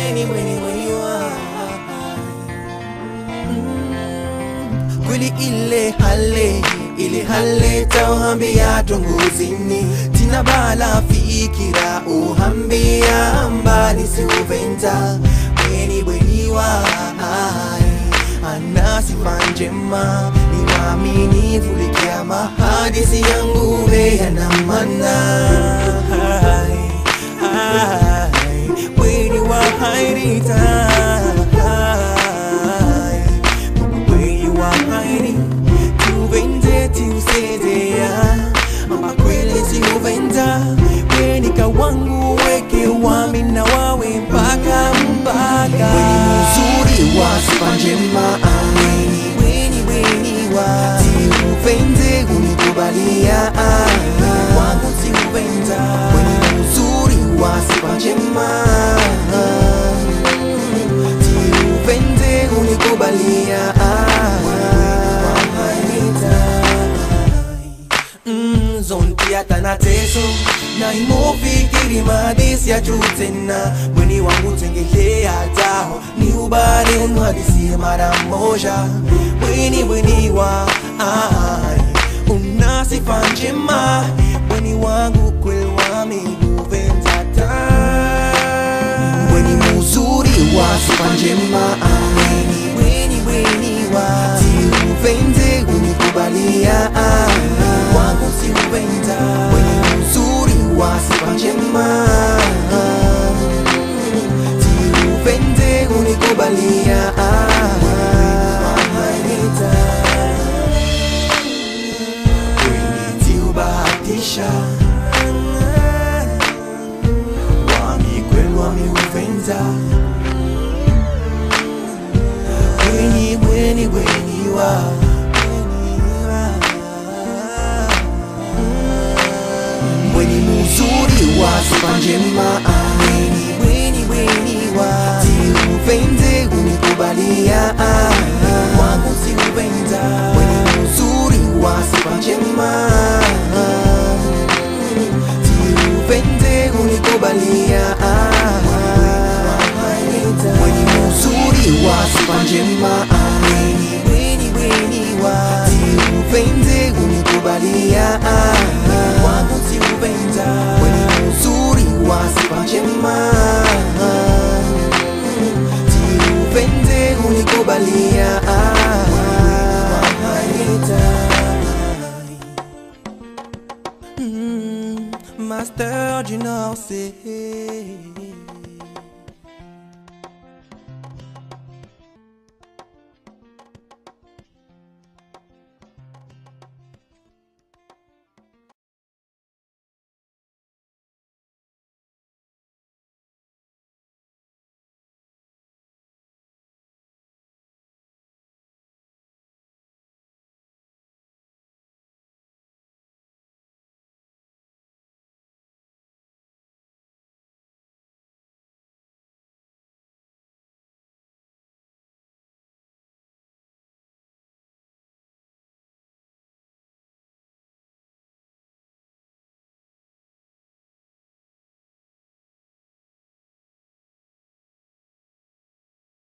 weni weni weni wa Mm, kweli ile hale ile hale tauhambia tongozini tina bala fikira uhambia mbali siuventa weni weni wa ana sifa njema ni waaminifu likia mahadisi yangu yana maana weni wa hairita weni wa hairi tuvende tiusezea ama kweli siuvenda weni kawangu weke wami na wawe mpaka mpaka weni mzuri wa sifa njema weni weni weni wa tiuvende unikubalia wangu tiuvenda weni mzuri wa sifa njema tiuvende unikubalia Mm, zonti atana teso na imofikiri madisi ya juu tena mweni wangu tengelea taho ni ubari unhadisie mara moja mweni mweni wa ai una sifa njema mweni wangu kwelwami guvenzata mweni muzuri wa sifa njema ameni mweni mweni wa tiuvende unikubalia wangu siuvenda mweni muzuri wa sifa njema tiuvende unikubalia Kweli tiubahatisha wami kweli wami uvenza Weni weni weni wa Weni muzuri wa sifa njema Weni weni weni wa Tiuvende unikubalia Wangu tiuvenda Weni muzuri wa sifa njema Tiuvende unikubalia Weni muzuri wa sifa njema Weni weni weni wa Tiuvende unikubalia Wangu tiuvenda Weni muzuri wa sifa njema Tiuvende unikubalia Mm, Master du Nord, c'est